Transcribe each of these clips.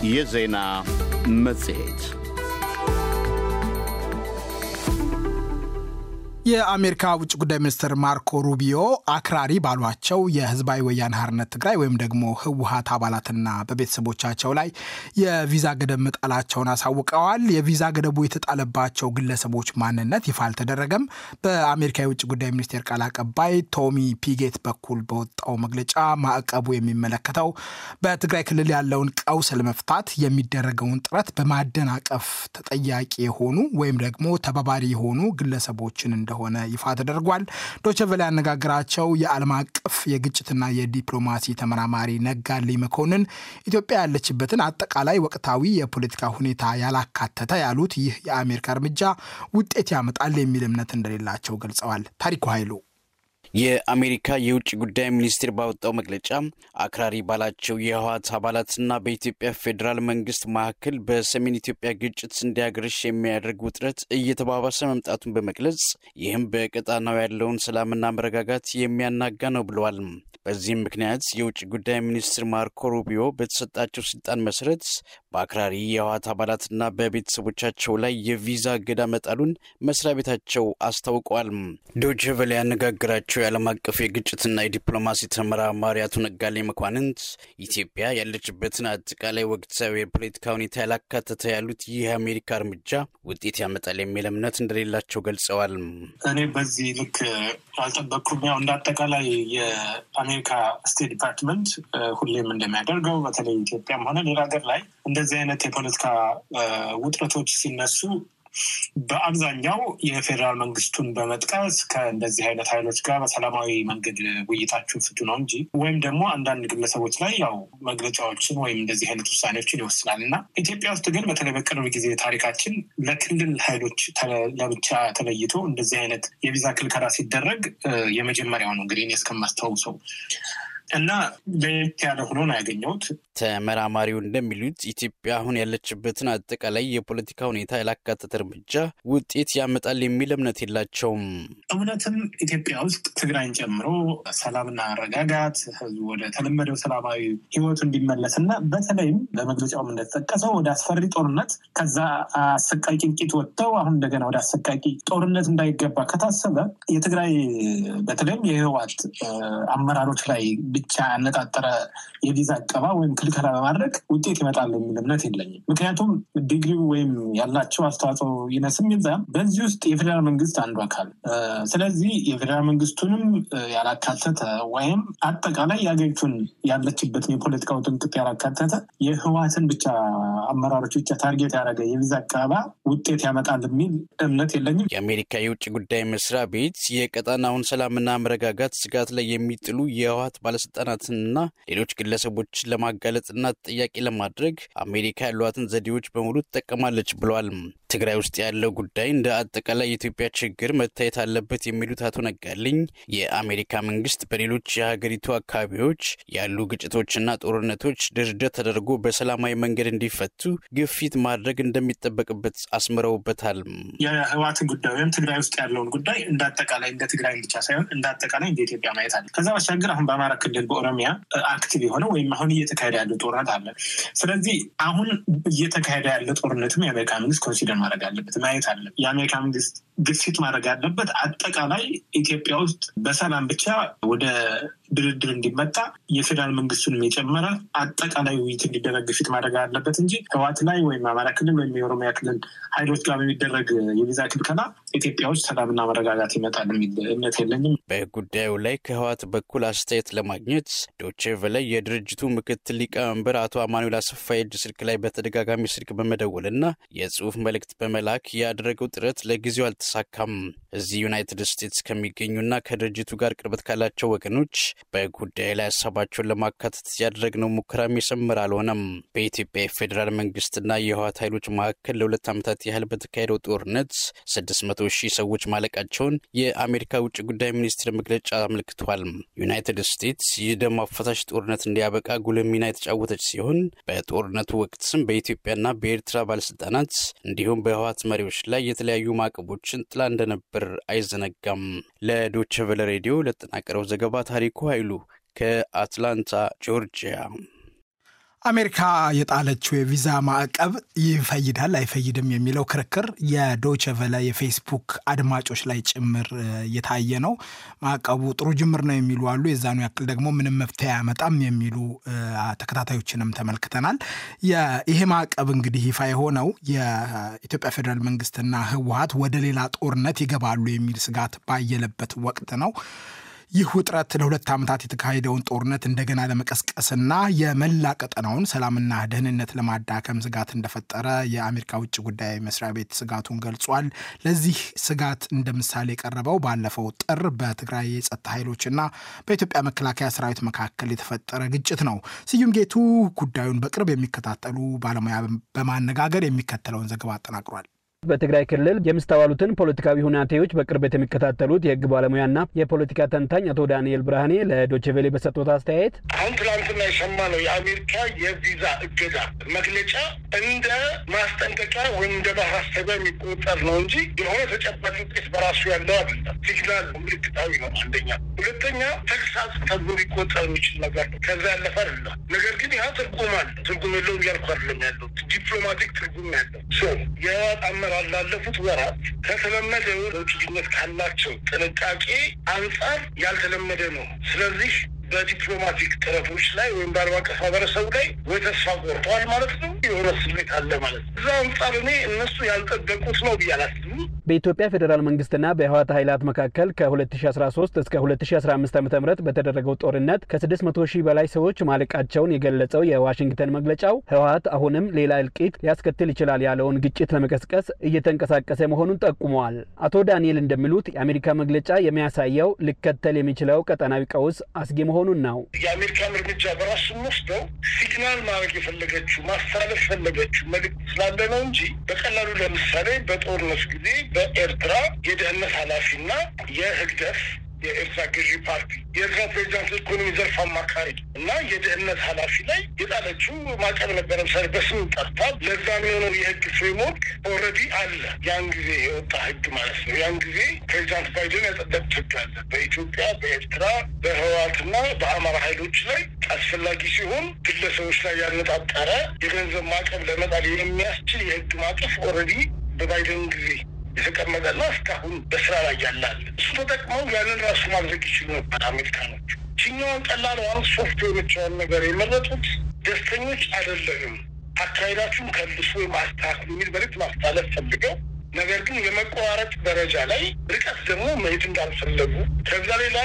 የዜና መጽሔት የአሜሪካ ውጭ ጉዳይ ሚኒስትር ማርኮ ሩቢዮ አክራሪ ባሏቸው የህዝባዊ ወያነ ሓርነት ትግራይ ወይም ደግሞ ህወሀት አባላትና በቤተሰቦቻቸው ላይ የቪዛ ገደብ መጣላቸውን አሳውቀዋል። የቪዛ ገደቡ የተጣለባቸው ግለሰቦች ማንነት ይፋ አልተደረገም። በአሜሪካ የውጭ ጉዳይ ሚኒስቴር ቃል አቀባይ ቶሚ ፒጌት በኩል በወጣው መግለጫ ማዕቀቡ የሚመለከተው በትግራይ ክልል ያለውን ቀውስ ለመፍታት የሚደረገውን ጥረት በማደናቀፍ ተጠያቂ የሆኑ ወይም ደግሞ ተባባሪ የሆኑ ግለሰቦችን እንደ እንደሆነ ይፋ ተደርጓል። ዶቸቨለ ያነጋገራቸው የዓለም አቀፍ የግጭትና የዲፕሎማሲ ተመራማሪ ነጋልኝ መኮንን ኢትዮጵያ ያለችበትን አጠቃላይ ወቅታዊ የፖለቲካ ሁኔታ ያላካተተ ያሉት ይህ የአሜሪካ እርምጃ ውጤት ያመጣል የሚል እምነት እንደሌላቸው ገልጸዋል። ታሪኩ ኃይሉ የአሜሪካ የውጭ ጉዳይ ሚኒስቴር ባወጣው መግለጫ አክራሪ ባላቸው የህወሓት አባላትና በኢትዮጵያ ፌዴራል መንግስት መካከል በሰሜን ኢትዮጵያ ግጭት እንዲያገረሽ የሚያደርግ ውጥረት እየተባባሰ መምጣቱን በመግለጽ ይህም በቀጣናው ያለውን ሰላምና መረጋጋት የሚያናጋ ነው ብለዋል። በዚህም ምክንያት የውጭ ጉዳይ ሚኒስትር ማርኮ ሩቢዮ በተሰጣቸው ስልጣን መሰረት በአክራሪ የህወሓት አባላትና በቤተሰቦቻቸው ላይ የቪዛ እገዳ መጣሉን መስሪያ ቤታቸው አስታውቀዋል። ዶይቼ ቬለ ያነጋገራቸው የዓለም አቀፍ የግጭትና የዲፕሎማሲ ተመራማሪ አቶ ነጋሌ መኳንንት ኢትዮጵያ ያለችበትን አጠቃላይ ወቅታዊ የፖለቲካ ሁኔታ ያላካተተ ያሉት ይህ የአሜሪካ እርምጃ ውጤት ያመጣል የሚል እምነት እንደሌላቸው ገልጸዋል። እኔ በዚህ ልክ አልጠበቅኩም። ያው እንደ አጠቃላይ የአሜሪካ ስቴት ዲፓርትመንት ሁሌም እንደሚያደርገው በተለይ ኢትዮጵያም ሆነ ሌላ ሀገር ላይ እንደዚህ አይነት የፖለቲካ ውጥረቶች ሲነሱ በአብዛኛው የፌዴራል መንግስቱን በመጥቀስ ከእንደዚህ አይነት ኃይሎች ጋር በሰላማዊ መንገድ ውይይታችሁን ፍቱ ነው እንጂ ወይም ደግሞ አንዳንድ ግለሰቦች ላይ ያው መግለጫዎችን ወይም እንደዚህ አይነት ውሳኔዎችን ይወስናል እና ኢትዮጵያ ውስጥ ግን በተለይ በቅርብ ጊዜ ታሪካችን ለክልል ኃይሎች ለብቻ ተለይቶ እንደዚህ አይነት የቪዛ ክልከላ ሲደረግ የመጀመሪያው ነው እንግዲህ እኔ እስከማስታውሰው እና ለየት ያለ ሆኖ ነው ያገኘሁት። ተመራማሪው እንደሚሉት ኢትዮጵያ አሁን ያለችበትን አጠቃላይ የፖለቲካ ሁኔታ ያላካተተ እርምጃ ውጤት ያመጣል የሚል እምነት የላቸውም። እውነትም ኢትዮጵያ ውስጥ ትግራይን ጨምሮ ሰላምና መረጋጋት፣ ህዝቡ ወደ ተለመደው ሰላማዊ ህይወቱ እንዲመለስ እና በተለይም በመግለጫውም እንደተጠቀሰው ወደ አስፈሪ ጦርነት ከዛ አሰቃቂ እልቂት ወጥተው አሁን እንደገና ወደ አሰቃቂ ጦርነት እንዳይገባ ከታሰበ የትግራይ በተለይም የህወሓት አመራሮች ላይ ብቻ ያነጣጠረ የቪዛ አቀባ ወይም ክልከላ በማድረግ ውጤት ይመጣል የሚል እምነት የለኝም። ምክንያቱም ዲግሪው ወይም ያላቸው አስተዋጽኦ ይነስም ይብዛም በዚህ ውስጥ የፌዴራል መንግስት አንዱ አካል ስለዚህ የፌዴራል መንግስቱንም ያላካተተ ወይም አጠቃላይ የሀገሪቱን ያለችበትን የፖለቲካው ጥንቅጥ ያላካተተ የህወሓትን ብቻ አመራሮች ብቻ ታርጌት ያደረገ የቪዛ አቀባ ውጤት ያመጣል የሚል እምነት የለኝም። የአሜሪካ የውጭ ጉዳይ መስሪያ ቤት የቀጣናውን ሰላምና መረጋጋት ስጋት ላይ የሚጥሉ የህወሓት ባለስልጣናትንና ሌሎች ግለሰቦችን ለማጋለጥና ተጠያቂ ለማድረግ አሜሪካ ያሏትን ዘዴዎች በሙሉ ትጠቀማለች ብለዋል። ትግራይ ውስጥ ያለው ጉዳይ እንደ አጠቃላይ የኢትዮጵያ ችግር መታየት አለበት የሚሉት አቶ ነጋልኝ የአሜሪካ መንግስት በሌሎች የሀገሪቱ አካባቢዎች ያሉ ግጭቶችና ጦርነቶች ድርድር ተደርጎ በሰላማዊ መንገድ እንዲፈቱ ግፊት ማድረግ እንደሚጠበቅበት አስምረውበታል። የህወሓትን ጉዳይ ወይም ትግራይ ውስጥ ያለውን ጉዳይ እንደ አጠቃላይ እንደ ትግራይ ብቻ ሳይሆን እንደ አጠቃላይ እንደ ኢትዮጵያ ማየት አለ። ከዛ ባሻገር አሁን በአማራ ክልል በኦሮሚያ አክቲቭ የሆነ ወይም አሁን እየተካሄደ ያለው ጦርነት አለ። ስለዚህ አሁን እየተካሄደ ያለ ጦርነትም የአሜሪካ መንግስት ኮንሲደር ማድረግ አለበት ማየት አለ። የአሜሪካ መንግስት ግፊት ማድረግ አለበት። አጠቃላይ ኢትዮጵያ ውስጥ በሰላም ብቻ ወደ ድርድር እንዲመጣ የፌዴራል መንግስቱንም የጨመረ አጠቃላይ ውይይት እንዲደረግ ግፊት ማድረግ አለበት እንጂ ህወሓት ላይ ወይም አማራ ክልል ወይም የኦሮሚያ ክልል ኃይሎች ጋር በሚደረግ የቪዛ ክልከላ ኢትዮጵያ ውስጥ ሰላምና መረጋጋት ይመጣል የሚል እምነት የለኝም። በጉዳዩ ላይ ከህወሓት በኩል አስተያየት ለማግኘት ዶቼ ቬለ የድርጅቱ ምክትል ሊቀመንበር አቶ አማኑኤል አሰፋ የእጅ ስልክ ላይ በተደጋጋሚ ስልክ በመደወልና የጽሁፍ መልእክት በመላክ ያደረገው ጥረት ለጊዜው አልተሳካም። እዚህ ዩናይትድ ስቴትስ ከሚገኙና ከድርጅቱ ጋር ቅርበት ካላቸው ወገኖች በጉዳዩ ላይ ሀሳባቸውን ለማካተት ያደረግነው ሙከራም የሰመረ አልሆነም። በኢትዮጵያ የፌዴራል መንግስትና የህወሓት ኃይሎች መካከል ለሁለት ዓመታት ያህል በተካሄደው ጦርነት ስድስት መቶ ሺህ ሰዎች ማለቃቸውን የአሜሪካ ውጭ ጉዳይ ሚኒስቴር መግለጫ አመልክቷል። ዩናይትድ ስቴትስ ይህ ደም አፋሳሽ ጦርነት እንዲያበቃ ጉልህ ሚና የተጫወተች ሲሆን በጦርነቱ ወቅትም በኢትዮጵያና በኤርትራ ባለስልጣናት እንዲሁም በህወሓት መሪዎች ላይ የተለያዩ ማዕቀቦችን ጥላ እንደነበር አይዘነጋም። ለዶቸ ቨለ ሬዲዮ ለተጠናቀረው ዘገባ ታሪኩ ኃይሉ ከአትላንታ ጆርጂያ አሜሪካ የጣለችው የቪዛ ማዕቀብ ይፈይዳል አይፈይድም የሚለው ክርክር የዶይቼ ቬለ የፌስቡክ አድማጮች ላይ ጭምር እየታየ ነው። ማዕቀቡ ጥሩ ጅምር ነው የሚሉ አሉ። የዛኑ ያክል ደግሞ ምንም መፍትሄ አያመጣም የሚሉ ተከታታዮችንም ተመልክተናል። ይሄ ማዕቀብ እንግዲህ ይፋ የሆነው የኢትዮጵያ ፌዴራል መንግስትና ህወሀት ወደ ሌላ ጦርነት ይገባሉ የሚል ስጋት ባየለበት ወቅት ነው። ይህ ውጥረት ለሁለት ዓመታት የተካሄደውን ጦርነት እንደገና ለመቀስቀስና የመላ ቀጠናውን ሰላምና ደህንነት ለማዳከም ስጋት እንደፈጠረ የአሜሪካ ውጭ ጉዳይ መስሪያ ቤት ስጋቱን ገልጿል። ለዚህ ስጋት እንደ ምሳሌ የቀረበው ባለፈው ጥር በትግራይ የጸጥታ ኃይሎችና በኢትዮጵያ መከላከያ ሰራዊት መካከል የተፈጠረ ግጭት ነው። ስዩም ጌቱ ጉዳዩን በቅርብ የሚከታተሉ ባለሙያ በማነጋገር የሚከተለውን ዘገባ አጠናቅሯል። በትግራይ ክልል የሚስተዋሉትን ፖለቲካዊ ሁናቴዎች በቅርበት የሚከታተሉት የህግ ባለሙያና የፖለቲካ ተንታኝ አቶ ዳንኤል ብርሃኔ ለዶችቬሌ በሰጡት አስተያየት አሁን ትናንትና የሰማነው የአሜሪካ የቪዛ እገዳ መግለጫ እንደ ማስጠንቀቂያ ወይም እንደ ማሳሰቢያ የሚቆጠር ነው እንጂ የሆነ ተጨባጭ ውጤት በራሱ ያለው አይደለም። ሲግናል ምልክታዊ ነው። አንደኛ። ሁለተኛ ተግሳጽ ተብሎ ሊቆጠር የሚችል ነገር ነው። ከዛ ያለፈ አይደለም። ነገር ግን ያ ትርጉም አለ። ትርጉም የለውም እያልኩ አይደለም ያለው ዲፕሎማቲክ ትርጉም ያለው የአመራር ላለፉት ወራት ከተለመደው ለውጭ ግንኙነት ካላቸው ጥንቃቄ አንጻር ያልተለመደ ነው። ስለዚህ በዲፕሎማቲክ ጥረቶች ላይ ወይም በዓለም አቀፍ ማህበረሰቡ ላይ ወይ ተስፋ ቆርጠዋል ማለት ነው፣ የሆነ ስሜት አለ ማለት ነው። እዛ አንጻር እኔ እነሱ ያልጠበቁት ነው ብዬ አላስብም። በኢትዮጵያ ፌዴራል መንግስትና በህወሓት ኃይላት መካከል ከ2013 እስከ 2015 ዓ ም በተደረገው ጦርነት ከ600 ሺህ በላይ ሰዎች ማለቃቸውን የገለጸው የዋሽንግተን መግለጫው ህወሓት አሁንም ሌላ እልቂት ሊያስከትል ይችላል ያለውን ግጭት ለመቀስቀስ እየተንቀሳቀሰ መሆኑን ጠቁመዋል። አቶ ዳንኤል እንደሚሉት የአሜሪካ መግለጫ የሚያሳየው ሊከተል የሚችለው ቀጠናዊ ቀውስ አስጊ መሆኑን ነው። የአሜሪካን እርምጃ በራሱ ወስደው ሲግናል ማድረግ የፈለገችው ማስተላለፍ የፈለገችው መልዕክት ስላለ ነው እንጂ በቀላሉ ለምሳሌ በጦርነቱ ጊዜ በኤርትራ የደህንነት ኃላፊና የህግደፍ የኤርትራ ገዢ ፓርቲ የኤርትራ ፕሬዚዳንት ኢኮኖሚ ዘርፍ አማካሪ እና የደህንነት ኃላፊ ላይ የጣለችው ማዕቀብ ነበረ። ምሳሌ በስም ጠርታ ለዛ የሚሆነው የህግ ፍሬምወርክ ኦልሬዲ አለ። ያን ጊዜ የወጣ ህግ ማለት ነው። ያን ጊዜ ፕሬዚዳንት ባይደን ያጸደቁት ህግ አለ። በኢትዮጵያ፣ በኤርትራ፣ በህወሓትና በአማራ ኃይሎች ላይ አስፈላጊ ሲሆን ግለሰቦች ላይ ያነጣጠረ የገንዘብ ማዕቀብ ለመጣል የሚያስችል የህግ ማዕቀፍ ኦልሬዲ በባይደን ጊዜ የተቀመጠና እስካሁን በስራ ላይ ያላል። እሱ ተጠቅመው ያንን ራሱ ማድረግ ይችሉ ነበር አሜሪካኖች። ችኛዋን ቀላሏን ሶፍት የሆነችውን ነገር የመረጡት ደስተኞች አይደለንም፣ አካሄዳችሁን ከልሱ ወይም አስተካክሉ የሚል መልዕክት ማስተላለፍ ፈልገው ነገር ግን የመቆራረጥ ደረጃ ላይ ርቀት ደግሞ መሄድ እንዳልፈለጉ ከዛ ሌላ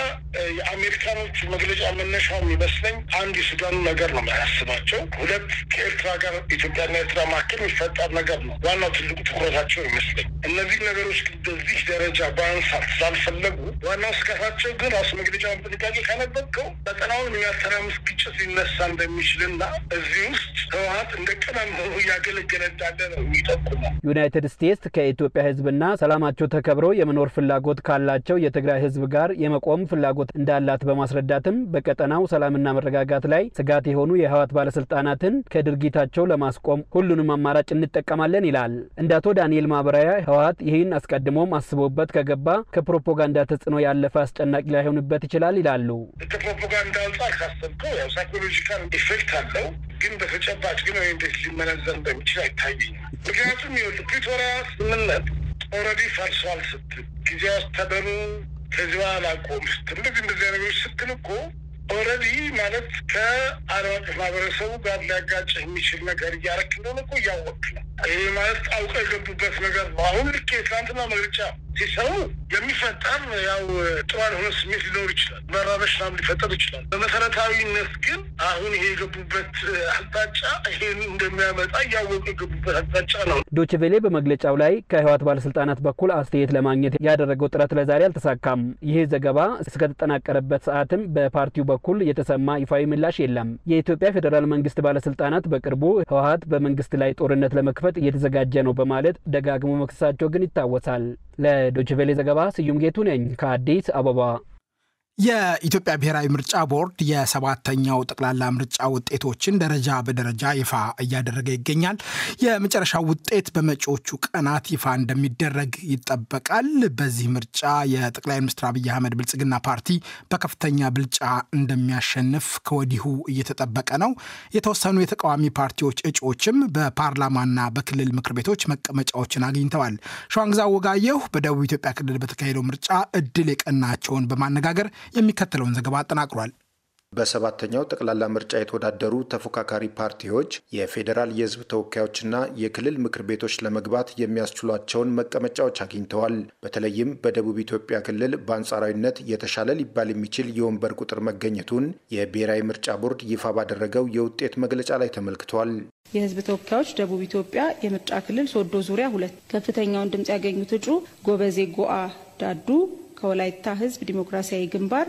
የአሜሪካኖቹ መግለጫ መነሻው የሚመስለኝ አንድ የሱዳኑ ነገር ነው ያስባቸው። ሁለት ከኤርትራ ጋር ኢትዮጵያና ኤርትራ መካከል የሚፈጠር ነገር ነው ዋናው ትልቁ ትኩረታቸው ይመስለኝ። እነዚህ ነገሮች በዚህ ደረጃ በአንሳት ስላልፈለጉ ዋናው ስጋታቸው ግን ራሱ መግለጫውን ጥንቃቄ ካነበብከው ቀጠናውን የሚያተራምስ ግጭት ሊነሳ እንደሚችልና እዚህ ውስጥ ህወሓት እንደ ቅመም ሆኖ እያገለገለ እንዳለ ነው የሚጠቁመው። ዩናይትድ ስቴትስ ከኢትዮጵያ ህዝብና ሰላማቸው ተከብረው የመኖር ፍላጎት ካላቸው የትግራይ ህዝብ ጋር የመቆም ፍላጎት እንዳላት በማስረዳትም በቀጠናው ሰላምና መረጋጋት ላይ ስጋት የሆኑ የህወሓት ባለስልጣናትን ከድርጊታቸው ለማስቆም ሁሉንም አማራጭ እንጠቀማለን ይላል። እንደ አቶ ዳንኤል ማብራሪያ ህወሓት ይህን አስቀድሞም አስቦበት ከገባ ከፕሮፓጋንዳ ተጽዕኖ ያለፈ አስጨናቂ ላይሆንበት ይችላል ይላሉ። ከፕሮፓጋንዳ አንጻር ካሰብከው ያው ሳይኮሎጂካል ኢፌክት አለው ግን በተጨባጭ ግን ወይ እንዴት ሊመነዘር እንደሚችል አይታየኝም። ምክንያቱም ይኸውልህ ፕሪቶሪያ ስምምነት ኦልሬዲ ፈርሷል ስትል ጊዜ አስተዳደሩ ከዚህ በኋላ ቆም ስትል እንደዚህ እንደዚህ ነገሮች ስትል እኮ ኦልሬዲ ማለት ከዓለም አቀፍ ማህበረሰቡ ጋር ሊያጋጭ የሚችል ነገር እያረክ እንደሆነ እኮ እያወቅ ነው። ይህ ማለት አውቀው የገቡበት ነገር ነው። አሁን ልክ የትናንትና መግለጫ ሲሰሩ የሚፈጠር ያው ጥሩ ያልሆነ ስሜት ሊኖር ይችላል። መራበሽ ምናምን ሊፈጠር ይችላል። በመሰረታዊነት ግን አሁን ይሄ የገቡበት አቅጣጫ ይሄን እንደሚያመጣ እያወቁ የገቡበት አቅጣጫ ነው። ዶችቬሌ በመግለጫው ላይ ከህወሓት ባለስልጣናት በኩል አስተያየት ለማግኘት ያደረገው ጥረት ለዛሬ አልተሳካም። ይህ ዘገባ እስከተጠናቀረበት ሰዓትም በፓርቲው በኩል የተሰማ ይፋዊ ምላሽ የለም። የኢትዮጵያ ፌዴራል መንግስት ባለስልጣናት በቅርቡ ህወሓት በመንግስት ላይ ጦርነት ለመክፈት እየተዘጋጀ ነው በማለት ደጋግሞ መክሰሳቸው ግን ይታወሳል። ለዶችቬሌ ዘገባ ስዩም ጌቱ ነኝ ከአዲስ አበባ። የኢትዮጵያ ብሔራዊ ምርጫ ቦርድ የሰባተኛው ጠቅላላ ምርጫ ውጤቶችን ደረጃ በደረጃ ይፋ እያደረገ ይገኛል። የመጨረሻው ውጤት በመጪዎቹ ቀናት ይፋ እንደሚደረግ ይጠበቃል። በዚህ ምርጫ የጠቅላይ ሚኒስትር አብይ አህመድ ብልጽግና ፓርቲ በከፍተኛ ብልጫ እንደሚያሸንፍ ከወዲሁ እየተጠበቀ ነው። የተወሰኑ የተቃዋሚ ፓርቲዎች እጩዎችም በፓርላማና በክልል ምክር ቤቶች መቀመጫዎችን አግኝተዋል። ሸዋንግዛ ወጋየሁ በደቡብ ኢትዮጵያ ክልል በተካሄደው ምርጫ እድል የቀናቸውን በማነጋገር የሚከተለውን ዘገባ አጠናቅሯል። በሰባተኛው ጠቅላላ ምርጫ የተወዳደሩ ተፎካካሪ ፓርቲዎች የፌዴራል የሕዝብ ተወካዮችና የክልል ምክር ቤቶች ለመግባት የሚያስችሏቸውን መቀመጫዎች አግኝተዋል። በተለይም በደቡብ ኢትዮጵያ ክልል በአንጻራዊነት የተሻለ ሊባል የሚችል የወንበር ቁጥር መገኘቱን የብሔራዊ ምርጫ ቦርድ ይፋ ባደረገው የውጤት መግለጫ ላይ ተመልክቷል። የህዝብ ተወካዮች ደቡብ ኢትዮጵያ የምርጫ ክልል ሶዶ ዙሪያ ሁለት ከፍተኛውን ድምፅ ያገኙት እጩ ጎበዜ ጎአ ዳዱ ከወላይታ ህዝብ ዲሞክራሲያዊ ግንባር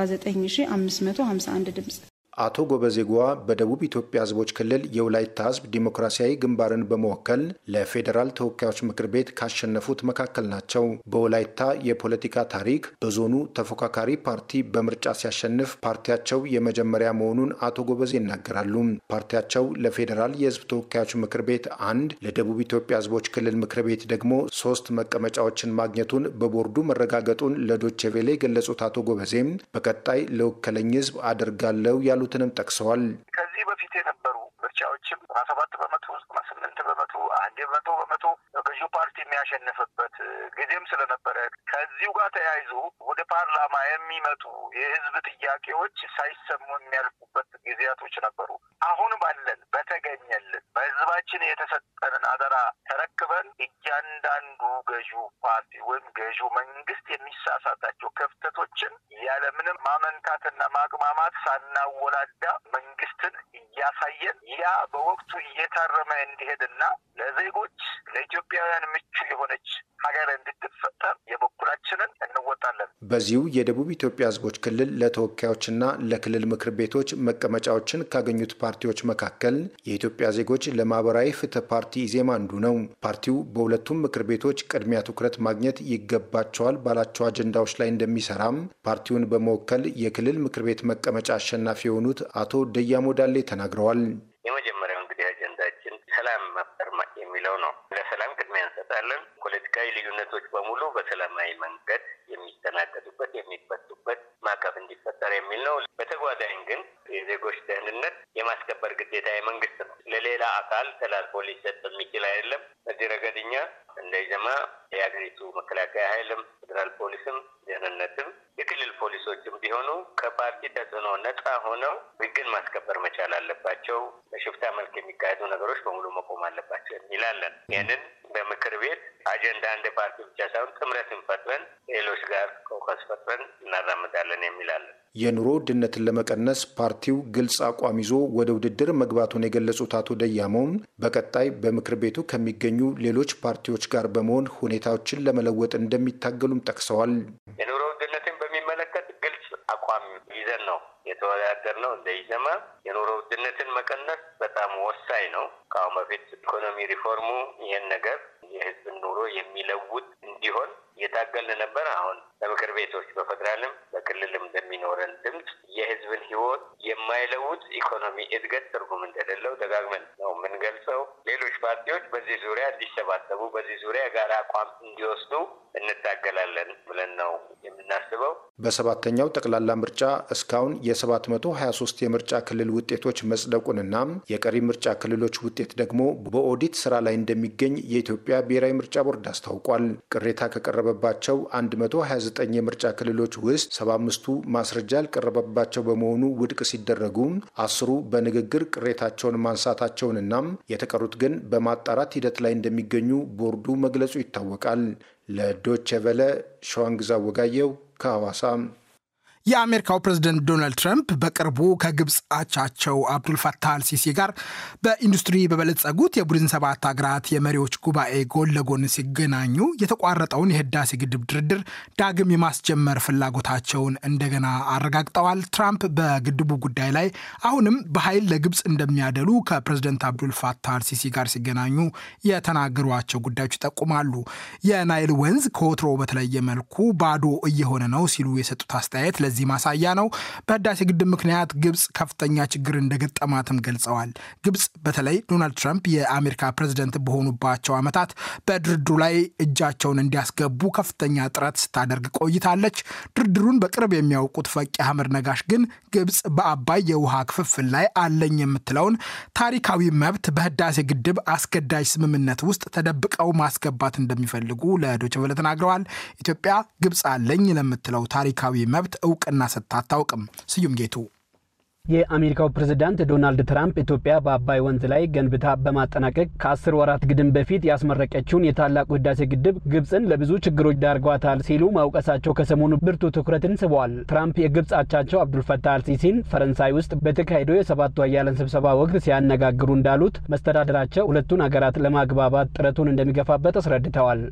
19551 ድምፅ አቶ ጎበዜ ጓ በደቡብ ኢትዮጵያ ህዝቦች ክልል የወላይታ ህዝብ ዲሞክራሲያዊ ግንባርን በመወከል ለፌዴራል ተወካዮች ምክር ቤት ካሸነፉት መካከል ናቸው። በወላይታ የፖለቲካ ታሪክ በዞኑ ተፎካካሪ ፓርቲ በምርጫ ሲያሸንፍ ፓርቲያቸው የመጀመሪያ መሆኑን አቶ ጎበዜ ይናገራሉ። ፓርቲያቸው ለፌዴራል የህዝብ ተወካዮች ምክር ቤት አንድ፣ ለደቡብ ኢትዮጵያ ህዝቦች ክልል ምክር ቤት ደግሞ ሶስት መቀመጫዎችን ማግኘቱን በቦርዱ መረጋገጡን ለዶቼ ቬሌ የገለጹት አቶ ጎበዜም በቀጣይ ለወከለኝ ህዝብ አደርጋለሁ ያሉ ያሉትንም ጠቅሰዋል። ከዚህ በፊት የነበሩ ምርጫዎችም ዘጠና ሰባት በመቶ ዘጠና ስምንት በመቶ አንድ በመቶ በመቶ ገዢው ፓርቲ የሚያሸንፍበት ጊዜም ስለነበረ ከዚሁ ጋር ተያይዞ ወደ ፓርላማ የሚመጡ የህዝብ ጥያቄዎች ሳይሰሙ የሚያልፉበት ጊዜያቶች ነበሩ። አሁን ባለን በተገኘልን በህዝባችን የተሰጠንን አደራ ተረክበን እያንዳንዱ ገዢው ፓርቲ ወይም ገዢው መንግስት የሚሳሳታቸው ክፍተቶችን ያለምንም ማመንታትና ማቅማማት ሳናወላዳ መንግስትን እያሳየን ያ በወቅቱ እየታረመ እንዲሄድና ለዜጎች ለኢትዮጵያውያን ምቹ የሆነች ሀገር እንድትፈጠር የበኩላችንን እንወጣለን። በዚሁ የደቡብ ኢትዮጵያ ህዝቦች ክልል ለተወካዮችና ለክልል ምክር ቤቶች መቀመጫዎችን ካገኙት ፓርቲዎች መካከል የኢትዮጵያ ዜጎች ለማህበራዊ ፍትህ ፓርቲ ኢዜማ አንዱ ነው። ፓርቲው በሁለቱም ምክር ቤቶች ቅድሚያ ትኩረት ማግኘት ይገባቸዋል ባላቸው አጀንዳዎች ላይ እንደሚሰራም ፓርቲውን በመወከል የክልል ምክር ቤት መቀመጫ አሸናፊ የሆኑት አቶ ደያሞ ዳሌ ተናግረዋል። የመጀመሪያው እንግዲህ አጀንዳችን ሰላም መፍጠር የሚለው ነው። ለሰላም ቅድሚያ እንሰጣለን። ፖለቲካዊ ልዩነቶች በሙሉ በሰላማዊ መንገድ የሚስተናገዱበት የሚፈቱበት ማዕቀፍ እንዲፈጠር የሚል ነው። በተጓዳኝ ግን የዜጎች ደህንነት የማስከበር ግዴታ የመንግስት ነው። ለሌላ አካል ተላልፎ ሊሰጥ የሚችል አይደለም። በዚህ ረገድ እኛ እንደ ኢዜማ የሀገሪቱ መከላከያ ኃይልም ፌዴራል ፖሊስም ደህንነትም የክልል ፖሊሶችም ቢሆኑ ከፓርቲ ተጽዕኖ ነጻ ሆነው ህግን ማስከበር መቻል አለባቸው። በሽፍታ መልክ የሚካሄዱ ነገሮች በሙሉ መቆም አለባቸው የሚላለን። ይህንን በምክር ቤት አጀንዳ እንደ ፓርቲ ብቻ ሳይሆን ጥምረትን ፈጥረን ሌሎች ጋር ኮከስ ፈጥረን እናራምዳለን የሚላለን። የኑሮ ውድነትን ለመቀነስ ፓርቲው ግልጽ አቋም ይዞ ወደ ውድድር መግባቱን የገለጹት አቶ ደያሞም በቀጣይ በምክር ቤቱ ከሚገኙ ሌሎች ፓርቲዎች ጋር በመሆን ሁኔታዎችን ለመለወጥ እንደሚታገሉም ጠቅሰዋል። የኑሮ ውድነትን በሚመለከት ግልጽ አቋም ይዘን ነው የተወዳደር ነው። እንደ ኢዜማ የኑሮ ውድነትን መቀነስ በጣም ወሳኝ ነው። ከአሁን በፊት ኢኮኖሚ ሪፎርሙ ይህን ነገር የህዝብን ኑሮ የሚለውጥ እንዲሆን እየታገልን ነበር። አሁን በምክር ቤቶች በፌዴራልም በክልልም እንደሚኖረን ድምፅ የህዝብን ህይወት የማይለውጥ ኢኮኖሚ እድገት ትርጉም እንደሌለው ደጋግመን ነው የምንገልጸው። ሌሎች ፓርቲዎች በዚህ ዙሪያ እንዲሰባሰቡ፣ በዚህ ዙሪያ የጋራ አቋም እንዲወስዱ እንታገላለን ብለን ነው የምናስበው። በሰባተኛው ጠቅላላ ምርጫ እስካሁን የ723 የምርጫ ክልል ውጤቶች መጽደቁንና የቀሪ ምርጫ ክልሎች ውጤት ደግሞ በኦዲት ስራ ላይ እንደሚገኝ የኢትዮጵያ ብሔራዊ ምርጫ ቦርድ አስታውቋል። ቅሬታ ከቀረበባቸው 129 የምርጫ ክልሎች ውስጥ 75ቱ ማስረጃ ያልቀረበባቸው በመሆኑ ውድቅ ሲደረጉ አስሩ በንግግር ቅሬታቸውን ማንሳታቸውንና የተቀሩት ግን በማጣራት ሂደት ላይ እንደሚገኙ ቦርዱ መግለጹ ይታወቃል። ለዶቼ ቨለ ሸዋንግዛ ወጋየው ከሐዋሳ። የአሜሪካው ፕሬዝደንት ዶናልድ ትራምፕ በቅርቡ ከግብፅ አቻቸው አብዱልፈታህ አልሲሲ ጋር በኢንዱስትሪ በበለጸጉት የቡድን ሰባት ሀገራት የመሪዎች ጉባኤ ጎን ለጎን ሲገናኙ የተቋረጠውን የህዳሴ ግድብ ድርድር ዳግም የማስጀመር ፍላጎታቸውን እንደገና አረጋግጠዋል። ትራምፕ በግድቡ ጉዳይ ላይ አሁንም በኃይል ለግብፅ እንደሚያደሉ ከፕሬዝደንት አብዱልፈታህ አልሲሲ ጋር ሲገናኙ የተናገሯቸው ጉዳዮች ይጠቁማሉ። የናይል ወንዝ ከወትሮ በተለየ መልኩ ባዶ እየሆነ ነው ሲሉ የሰጡት አስተያየት ለዚህ ማሳያ ነው። በህዳሴ ግድብ ምክንያት ግብፅ ከፍተኛ ችግር እንደገጠማትም ገልጸዋል። ግብፅ በተለይ ዶናልድ ትራምፕ የአሜሪካ ፕሬዝደንት በሆኑባቸው ዓመታት በድርድሩ ላይ እጃቸውን እንዲያስገቡ ከፍተኛ ጥረት ስታደርግ ቆይታለች። ድርድሩን በቅርብ የሚያውቁት ፈቂ አህመድ ነጋሽ ግን ግብፅ በአባይ የውሃ ክፍፍል ላይ አለኝ የምትለውን ታሪካዊ መብት በህዳሴ ግድብ አስገዳጅ ስምምነት ውስጥ ተደብቀው ማስገባት እንደሚፈልጉ ለዶይቼ ቬለ ተናግረዋል። ኢትዮጵያ ግብፅ አለኝ ለምትለው ታሪካዊ መብት እውቅና ሰጥታ አታውቅም። ስዩም ጌቱ የአሜሪካው ፕሬዝዳንት ዶናልድ ትራምፕ ኢትዮጵያ በአባይ ወንዝ ላይ ገንብታ በማጠናቀቅ ከአስር ወራት ግድም በፊት ያስመረቀችውን የታላቁ ህዳሴ ግድብ ግብፅን ለብዙ ችግሮች ዳርጓታል ሲሉ ማውቀሳቸው ከሰሞኑ ብርቱ ትኩረትን ስበዋል። ትራምፕ የግብፅ አቻቸው አብዱልፈታህ አልሲሲን ፈረንሳይ ውስጥ በተካሄደው የሰባቱ ሀያላን ስብሰባ ወቅት ሲያነጋግሩ እንዳሉት መስተዳደራቸው ሁለቱን ሀገራት ለማግባባት ጥረቱን እንደሚገፋበት አስረድተዋል።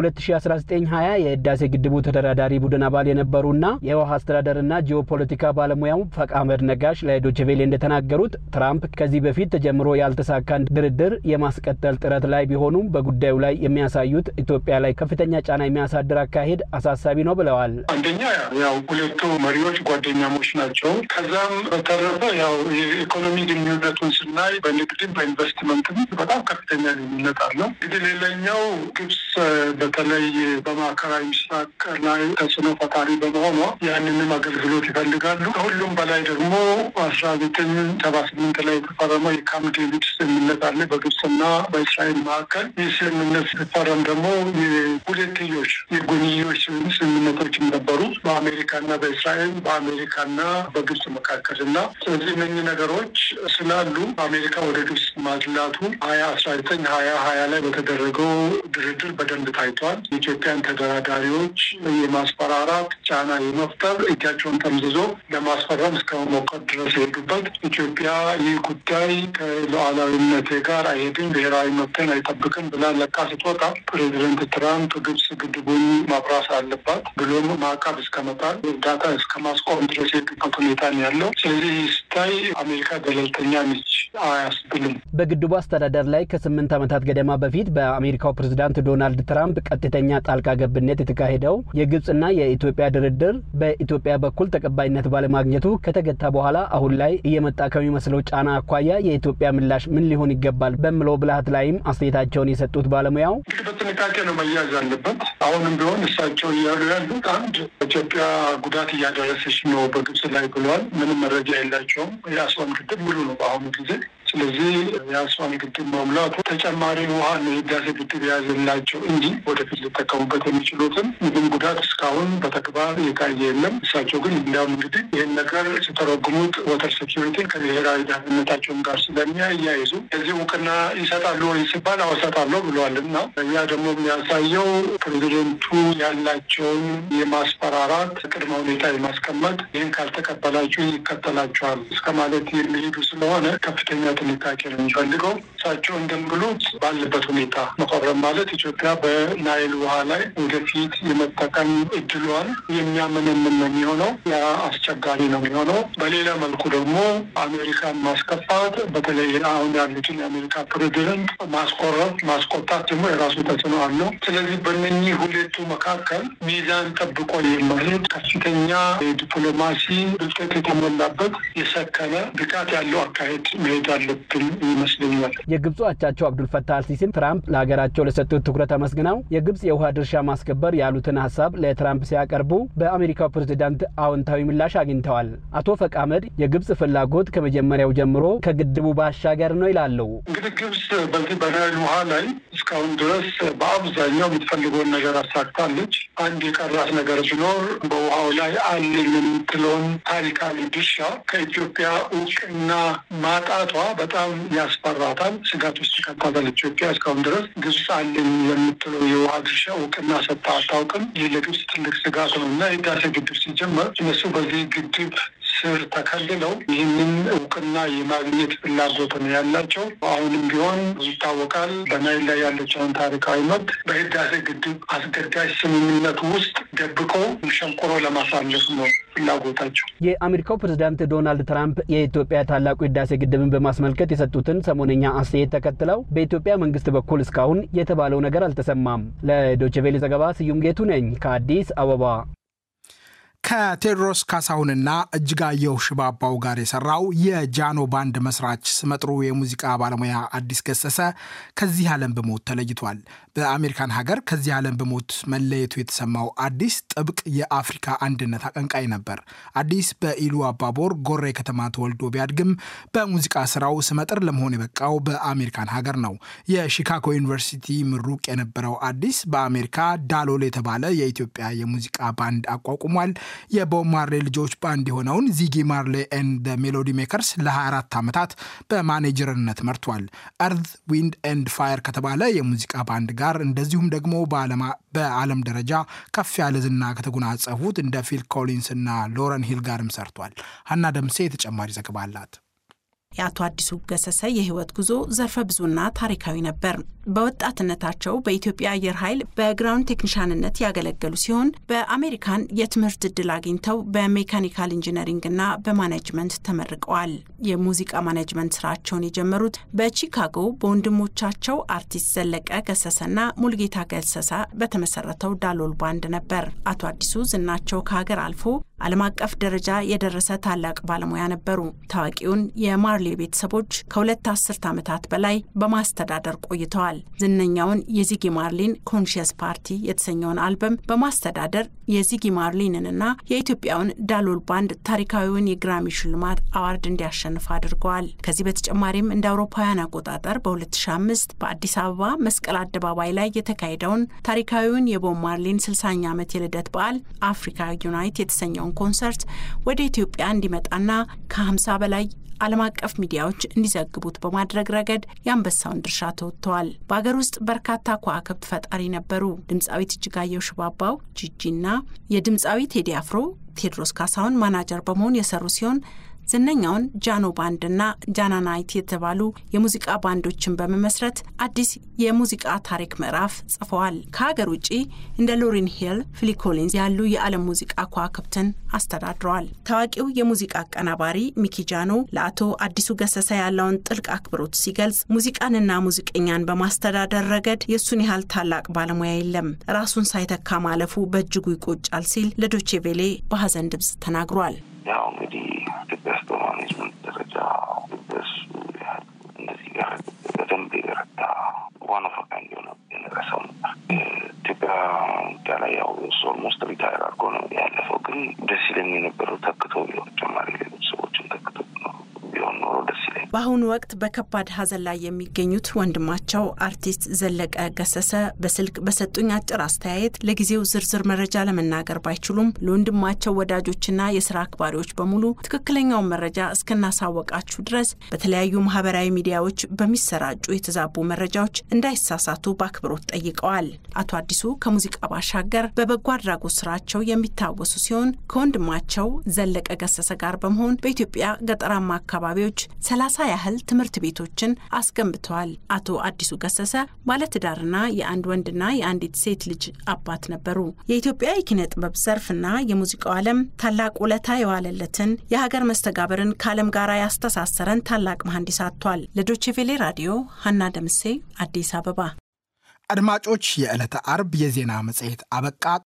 የ2019/20 የህዳሴ ግድቡ ተደራዳሪ ቡድን አባል የነበሩና የውሃ አስተዳደርና ጂኦፖለቲካ ባለሙያው ፈቅ አህመድ ነጋሽ ለዶችቬሌ እንደተናገሩት ትራምፕ ከዚህ በፊት ተጀምሮ ያልተሳካን ድርድር የማስቀጠል ጥረት ላይ ቢሆኑም በጉዳዩ ላይ የሚያሳዩት ኢትዮጵያ ላይ ከፍተኛ ጫና የሚያሳድር አካሄድ አሳሳቢ ነው ብለዋል። አንደኛ ያው ሁለቱ መሪዎች ጓደኛሞች ናቸው። ከዛም በተረፈ ያው የኢኮኖሚ ግንኙነቱን ስናይ በንግድም በኢንቨስትመንትም በጣም ከፍተኛ ልዩነት አለው። እንግዲህ ሌላኛው ግብጽ በተለይ በማዕከላዊ ምስራቅ ላይ ተጽዕኖ ፈጣሪ በመሆኗ ያንንም አገልግሎት ይፈልጋሉ። ከሁሉም በላይ ደግሞ አስራ ዘጠኝ ሰባ ስምንት ላይ የተፈረመው የካምፕ ዴቪድ ስምምነት አለ በግብፅና በእስራኤል መካከል። ይህ ስምምነት ሲፈረም ደግሞ የሁለትዮሽ የጎንዮሽ ስምምነቶችም ነበሩ በአሜሪካና በእስራኤል በአሜሪካና በግብፅ መካከል እና ስለዚህ እነኚህ ነገሮች ስላሉ አሜሪካ ወደ ግብፅ ማድላቱ ሀያ አስራ ዘጠኝ ሀያ ሀያ ላይ በተደረገው ድርድር በደንብ ታይቷል። የኢትዮጵያን ተደራዳሪዎች የማስፈራራት ጫና የመፍጠር እጃቸውን ጠምዝዞ ለማስፈረም እስከ መሞከር ድረስ የሄዱበት ኢትዮጵያ ይህ ጉዳይ ከሉዓላዊነቴ ጋር አይሄድም፣ ብሔራዊ መብትን አይጠብቅም ብላ ለቃ ስትወጣ ፕሬዚደንት ትራምፕ ግብጽ ግድቡን ማብራስ አለባት ብሎም ማዕቀብ እስከመጣል እርዳታ እስከ ማስቆም ድረስ የሄዱበት ሁኔታ ነው ያለው። ስለዚህ ስታይ አሜሪካ ገለልተኛ ነች አያስብልም። በግድቡ አስተዳደር ላይ ከስምንት ዓመታት ገደማ በፊት በአሜሪካው ፕሬዝዳንት ዶናልድ ትራምፕ ቀጥተኛ ጣልቃ ገብነት የተካሄደው የግብጽና የኢትዮጵያ ድርድር በኢትዮጵያ በኩል ተቀባይነት ባለማግኘቱ ከተገታ በኋላ አሁን ላይ እየመጣ ከሚመስለው ጫና አኳያ የኢትዮጵያ ምላሽ ምን ሊሆን ይገባል በምለው ብልሃት ላይም አስተያየታቸውን የሰጡት ባለሙያው እንግዲህ በጥንቃቄ ነው መያዝ አለበት። አሁንም ቢሆን እሳቸው እያሉ ያሉት አንድ ኢትዮጵያ ጉዳት እያደረሰች ነው በግብጽ ላይ ብለዋል። ምንም መረጃ የላቸውም። የአስዋን ግድብ ሙሉ ነው በአሁኑ ጊዜ። ስለዚህ የአስዋን ግድብ መሙላቱ ተጨማሪ ውሃ ነው የህዳሴ ግድብ የያዘላቸው እንጂ ወደፊት ሊጠቀሙበት የሚችሉትን ምንም ጉዳት እስካሁን በተግባር የታየ የለም። እሳቸው ግን እንዲያውም እንግዲህ ይህን ነገር ሲተረጉሙት ወተር ሴኪሪቲን ከብሔራዊ ደህንነታቸውን ጋር ስለሚያያይዙ እዚህ እውቅና ይሰጣሉ ወይ ሲባል አዎ እሰጣለሁ ብለዋል እና ያ ደግሞ የሚያሳየው ፕሬዚደንቱ ያላቸውን የማስፈራራት ቅድመ ሁኔታ የማስቀመጥ ይህን ካልተቀበላችሁ ይከተላቸዋል እስከ ማለት የሚሄዱ ስለሆነ ከፍተኛ ጥንቃቄ ነው የሚፈልገው። እሳቸው እንደሚሉት ባለበት ሁኔታ መፈረም ማለት ኢትዮጵያ በናይል ውሃ ላይ ወደፊት የመጠቀም እድሏን የሚያመነምን ነው የሚሆነው። ያ አስቸጋሪ ነው የሚሆነው። በሌላ መልኩ ደግሞ አሜሪካን ማስከፋት፣ በተለይ አሁን ያሉትን የአሜሪካ ፕሬዚደንት ማስቆረፍ፣ ማስቆጣት ደግሞ የራሱ ተጽዕኖ አለው። ስለዚህ በእነኚህ ሁለቱ መካከል ሚዛን ጠብቆ የመሄድ ከፍተኛ የዲፕሎማሲ ብልጠት የተሞላበት የሰከነ ብቃት ያለው አካሄድ መሄድ አለብን ይመስለኛል። የግብፁ አቻቸው አብዱልፈታህ አልሲሲም ትራምፕ ለሀገራቸው ለሰጡት ትኩረት አመስግነው የግብፅ የውሃ ድርሻ ማስከበር ያሉትን ሀሳብ ለትራምፕ ሲያቀርቡ በአሜሪካው ፕሬዝዳንት አዎንታዊ ምላሽ አግኝተዋል። አቶ ፈቅ አህመድ የግብፅ ፍላጎት ከመጀመሪያው ጀምሮ ከግድቡ ባሻገር ነው ይላሉ። እንግዲህ ግብፅ በዚህ በናይል ውሃ ላይ እስካሁን ድረስ በአብዛኛው የምትፈልገውን ነገር አሳክታለች። አንድ የቀራት ነገር ቢኖር በውሃው ላይ አለኝ የምትለውን ታሪካዊ ድርሻ ከኢትዮጵያ እውቅና ማጣቷ በጣም ያስፈራታል፣ ስጋት ውስጥ ይከታታል። ኢትዮጵያ እስካሁን ድረስ ግብፅ አለኝ የምትለው የውሃ ድርሻ እውቅና ሰጥታ አታውቅም። ይህ ለግብፅ ትልቅ ስጋት ነው እና የህዳሴ ግድብ ሲጀመር እነሱ በዚህ ግድብ ስር ተከልለው ይህንን እውቅና የማግኘት ፍላጎት ነው ያላቸው። አሁንም ቢሆን ይታወቃል በናይል ላይ ያለችውን ታሪካዊ መብት በህዳሴ ግድብ አስገዳጅ ስምምነቱ ውስጥ ደብቀው ሸንቆሮ ለማሳለፍ ነው ፍላጎታቸው። የአሜሪካው ፕሬዝዳንት ዶናልድ ትራምፕ የኢትዮጵያ ታላቁ ህዳሴ ግድብን በማስመልከት የሰጡትን ሰሞነኛ አስተያየት ተከትለው በኢትዮጵያ መንግስት በኩል እስካሁን የተባለው ነገር አልተሰማም። ለዶችቬሌ ዘገባ ስዩም ጌቱ ነኝ ከአዲስ አበባ። ከቴዎድሮስ ካሳሁንና እጅጋየሁ ሽባባው ጋር የሰራው የጃኖ ባንድ መስራች ስመጥሩ የሙዚቃ ባለሙያ አዲስ ገሰሰ ከዚህ ዓለም በሞት ተለይቷል። በአሜሪካን ሀገር ከዚህ ዓለም በሞት መለየቱ የተሰማው አዲስ ጥብቅ የአፍሪካ አንድነት አቀንቃይ ነበር። አዲስ በኢሉ አባቦር ጎሬ ከተማ ተወልዶ ቢያድግም በሙዚቃ ስራው ስመጥር ለመሆን የበቃው በአሜሪካን ሀገር ነው። የሺካጎ ዩኒቨርሲቲ ምሩቅ የነበረው አዲስ በአሜሪካ ዳሎል የተባለ የኢትዮጵያ የሙዚቃ ባንድ አቋቁሟል። የቦብ ማርሌ ልጆች ባንድ የሆነውን ዚጊ ማርሌ ኤንድ ሜሎዲ ሜከርስ ለ24 ዓመታት በማኔጀርነት መርቷል። እርዝ ዊንድ ኤንድ ፋየር ከተባለ የሙዚቃ ባንድ ጋር እንደዚሁም ደግሞ በዓለም ደረጃ ከፍ ያለ ዝና ከተጎናጸፉት እንደ ፊል ኮሊንስ እና ሎረን ሂል ጋርም ሰርቷል። ሀና ደምሴ ተጨማሪ ዘገባ አላት። የአቶ አዲሱ ገሰሰ የህይወት ጉዞ ዘርፈ ብዙና ታሪካዊ ነበር። በወጣትነታቸው በኢትዮጵያ አየር ኃይል በግራውንድ ቴክኒሻንነት ያገለገሉ ሲሆን በአሜሪካን የትምህርት እድል አግኝተው በሜካኒካል ኢንጂነሪንግና በማኔጅመንት ተመርቀዋል። የሙዚቃ ማኔጅመንት ስራቸውን የጀመሩት በቺካጎ በወንድሞቻቸው አርቲስት ዘለቀ ገሰሰና ሙልጌታ ገሰሳ በተመሰረተው ዳሎል ባንድ ነበር። አቶ አዲሱ ዝናቸው ከሀገር አልፎ ዓለም አቀፍ ደረጃ የደረሰ ታላቅ ባለሙያ ነበሩ። ታዋቂውን የማርሌ ቤተሰቦች ከሁለት አስርት ዓመታት በላይ በማስተዳደር ቆይተዋል። ዝነኛውን የዚጊ ማርሊን ኮንሽየስ ፓርቲ የተሰኘውን አልበም በማስተዳደር የዚጊ ማርሊንንና የኢትዮጵያውን ዳሎል ባንድ ታሪካዊውን የግራሚ ሽልማት አዋርድ እንዲያሸንፍ አድርገዋል። ከዚህ በተጨማሪም እንደ አውሮፓውያን አቆጣጠር በ2005 በአዲስ አበባ መስቀል አደባባይ ላይ የተካሄደውን ታሪካዊውን የቦብ ማርሊን 60ኛ ዓመት የልደት በዓል አፍሪካ ዩናይት የተሰኘውን ኮንሰርት ወደ ኢትዮጵያ እንዲመጣና ከ50 በላይ ዓለም አቀፍ ሚዲያዎች እንዲዘግቡት በማድረግ ረገድ የአንበሳውን ድርሻ ተወጥተዋል። በሀገር ውስጥ በርካታ ከዋክብት ፈጣሪ ነበሩ። ድምፃዊት እጅጋየሁ ሽባባው ጂጂና የድምፃዊ ቴዲ አፍሮ ቴዎድሮስ ካሳሁን ማናጀር በመሆን የሰሩ ሲሆን ዝነኛውን ጃኖ ባንድና ጃናናይት የተባሉ የሙዚቃ ባንዶችን በመመስረት አዲስ የሙዚቃ ታሪክ ምዕራፍ ጽፈዋል። ከሀገር ውጭ እንደ ሎሪን ሂል፣ ፊሊ ኮሊንስ ያሉ የዓለም ሙዚቃ ከዋክብትን አስተዳድረዋል። ታዋቂው የሙዚቃ አቀናባሪ ሚኪ ጃኖ ለአቶ አዲሱ ገሰሰ ያለውን ጥልቅ አክብሮት ሲገልጽ ሙዚቃንና ሙዚቀኛን በማስተዳደር ረገድ የእሱን ያህል ታላቅ ባለሙያ የለም፣ ራሱን ሳይተካ ማለፉ በእጅጉ ይቆጫል ሲል ለዶቼ ቬሌ በሀዘን ድምፅ ተናግሯል። ያው እንግዲህ ኢትዮጵያ ውስጥ በማኔጅመንት ደረጃ በሱ ያህል እንደዚህ ጋር በደንብ የበረታ ዋን ኦፍ ካይንድ የሆነ የነረሰው ነበር። ኢትዮጵያ ሚዲያ ላይ ያው እሱ ኦልሞስት ሪታይር አድርጎ ነው ያለፈው። ግን ደስ ይለኝ የነበረው ተክቶ ቢሆን ተጨማሪ ሌሎች ሰዎችን ተክቶ ቢሆን ኖሮ ደስ ይለኝ። በአሁኑ ወቅት በከባድ ሀዘን ላይ የሚገኙት ወንድማቸው አርቲስት ዘለቀ ገሰሰ በስልክ በሰጡኝ አጭር አስተያየት ለጊዜው ዝርዝር መረጃ ለመናገር ባይችሉም ለወንድማቸው ወዳጆችና የስራ አክባሪዎች በሙሉ ትክክለኛውን መረጃ እስክናሳወቃችሁ ድረስ በተለያዩ ማህበራዊ ሚዲያዎች በሚሰራጩ የተዛቡ መረጃዎች እንዳይሳሳቱ በአክብሮት ጠይቀዋል። አቶ አዲሱ ከሙዚቃ ባሻገር በበጎ አድራጎት ስራቸው የሚታወሱ ሲሆን ከወንድማቸው ዘለቀ ገሰሰ ጋር በመሆን በኢትዮጵያ ገጠራማ አካባቢዎች ሰላሳ ያህል ትምህርት ቤቶችን አስገንብተዋል። አቶ አዲሱ ገሰሰ ባለትዳርና የአንድ ወንድና የአንዲት ሴት ልጅ አባት ነበሩ። የኢትዮጵያ የኪነ ጥበብ ዘርፍና የሙዚቃው ዓለም ታላቅ ውለታ የዋለለትን የሀገር መስተጋብርን ከዓለም ጋር ያስተሳሰረን ታላቅ መሐንዲስ አጥቷል። ለዶችቬሌ ራዲዮ ሀና ደምሴ አዲስ አበባ። አድማጮች፣ የዕለተ አርብ የዜና መጽሔት አበቃ።